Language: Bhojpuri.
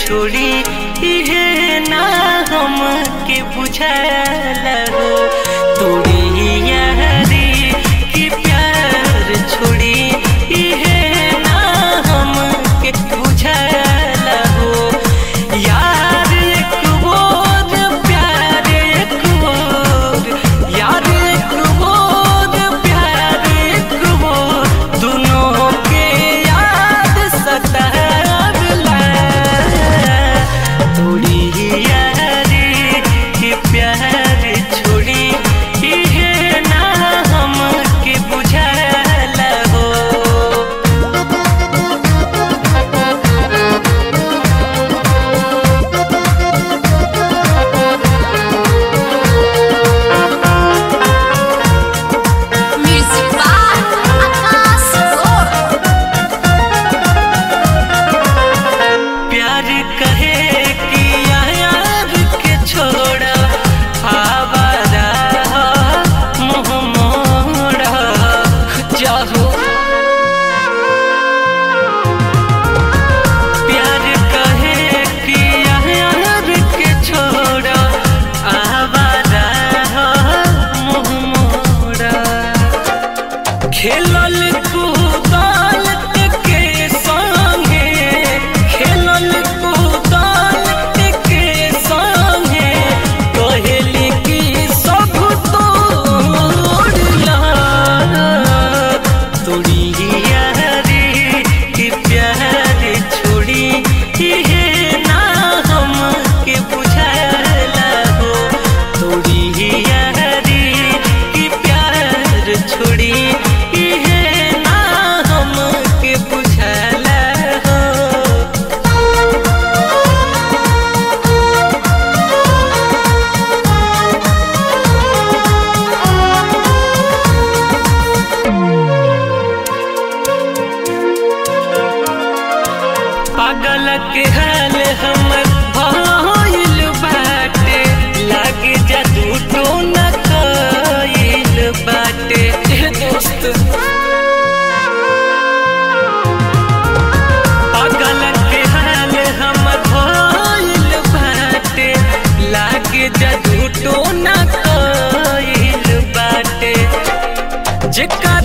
छोड़ी इहे ना हम के बुझल हो तोड़ी यारी की प्यार छोड़ी इहे ना हम के बुझल हो यार एक बोझ प्यार एक बोझ यार एक बोझ प्यार एक बोझ दोनों के याद सतावला तोड़ी यारी के प्यार छोड़ी इहे ना हम के बुझल हो Music by Akas Roy. प्यार कहे कि यार के छोड़ा आवारा मुँह मोड़ा जाहो प्यार कहे कि यार के छोड़ा आवारा मुँह मोड़ा खेलल कूदल के संगे खेलल कूदल के संगे कहली कि सब तोड़ला तोड़ी यारी कि प्यार छोड़ी इहे ना हम के बुझला हो तोड़ी यारी कि प्यार छोड़ी इहे ना हम के बुझला हो पागल के हाल हमर भइल बाटे लागे जादू टोना कइल बाटे ए दोस्त पागल के हाल हमर भइल बाटे लागे जादू टोना कइल बाटे जेकर